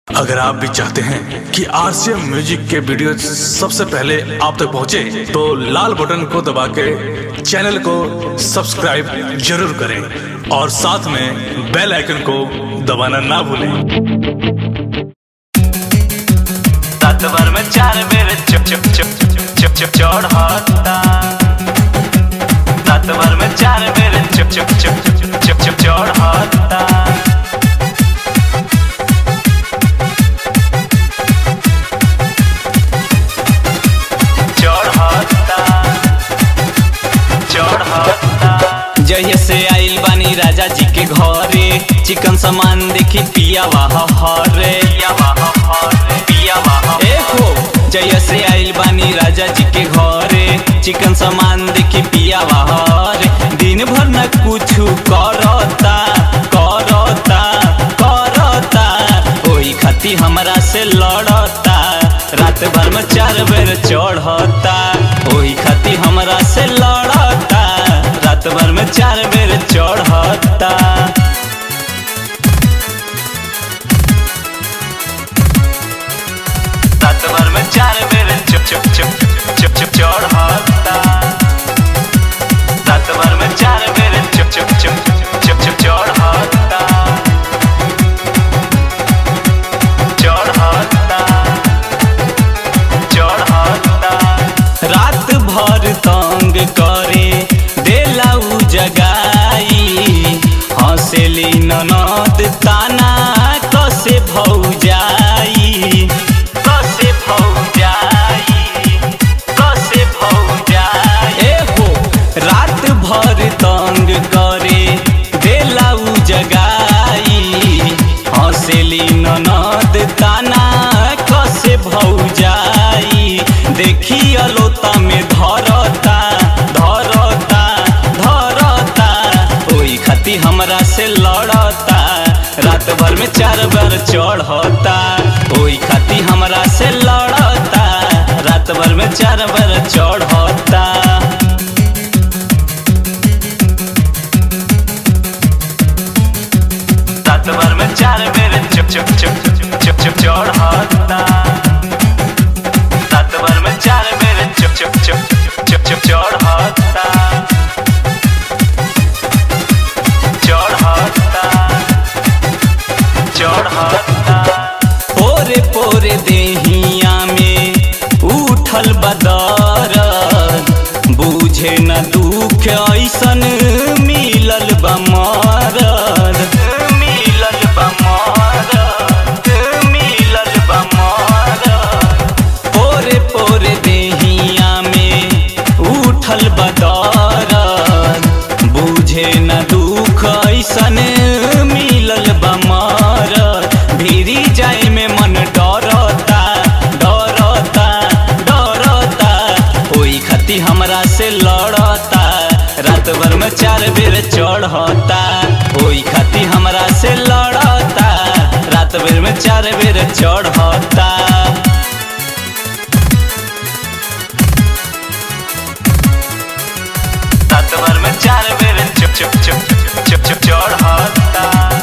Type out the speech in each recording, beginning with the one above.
अगर आप भी चाहते हैं कि आरसीएम म्यूजिक के वीडियो सबसे पहले आप तक पहुंचे, तो लाल बटन को दबा के चैनल को सब्सक्राइब जरूर करें और साथ में बेल आइकन को दबाना ना भूलें रात भर में चार बेर चुप चुप चुप चुप चुप चढ़ता रात भर में चार बेर चुप चुप चुप चुप चुप चढ़ता चढ़ता चढ़ता जहिया से आइल बानी राजा जी के घरे चिकन सामान देखी पिया वाह हरे पिया वाह हरे पिया वाह ए हो जहिया से आइल बानी राजा जी के घरे चिकन सामान देखी पिया वाह हरे दिन भर न कुछ करता करता करता ओही खाती हमरा से लड़ता रात भर में चार बेर चढ़ता ओही खाती हमरा से लड़ता रात भर में चार बेर चढ़ता रात भर में चार बेर चुप चुप चुप चुप चुप चढ़ता रात भर में चार बेर चुप चुप चुप चुप चुप चढ़ता चढ़ता चढ़ता रात भर तंग करे देला उ जगाई हंसेली ननद ताना कसे भौजाई कसे भौजाई कसे भौजाई ए हो रात भर तंग करे देला उ जगाई हंसेली ननद ताना कसे भौजाई देखी अलोता में धरता धरता धरता ओई खाती हमरा से लड़ता रात भर में चार बार चढ़ता ओई खाती हमरा से लड़ता रात भर में चार बार चढ़ता रात भर में चार बेर चुप चुप चुप चुप चुप चढ़ता रात भर में चार बेर चुप चुप चुप चुप चुप चढ़ता चढ़ता चढ़ता पोरे पोरे देहिया में उठल बदर बूझे न दुख ऐसन मिलल बा मरद मिलल बा मरद मिलल बा मरद पोरे पोरे देहिया में उठल बदर बूझे न दुख ऐसन मिलल बा मरद भिरी जाए में मन डरता डरता डरता ओई खाती हमरा से लड़ता रात भर में चार बेर चढ़ता ओई खाती हमरा से लड़ता रात भर में चार बेर चढ़ता रात भर में चार बेर चुप चुप चुप चुप चुप चढ़ता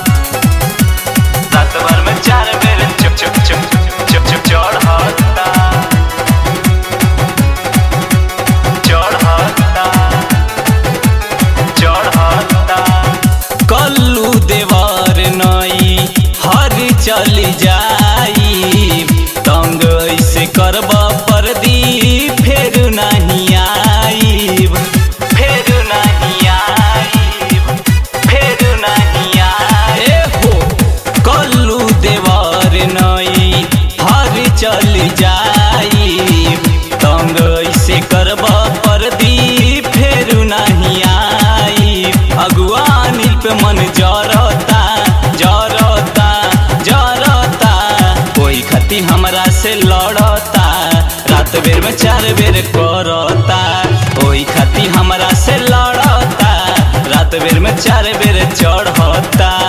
रात भर में चार बेर चुप चुप चुप चुप चुप चढ़ता चढ़ता चढ़ता कल्लू देवर नई हर चल जाई तंग ऐसे करब परदी फेर नहीं आईब फेर नहीं आईब फेर नहीं आईब हो कल्लू देवर नई हर चल जाई तंग ऐसे करब परदी फेर नहीं आई अगुआ नील पे मन जरता जरता जरता कोई खती हमरा से लड़ता रात बेर में चार बेर करता ओई खाती हमरा से लड़ता रात बेर में चार बेर चढ़ता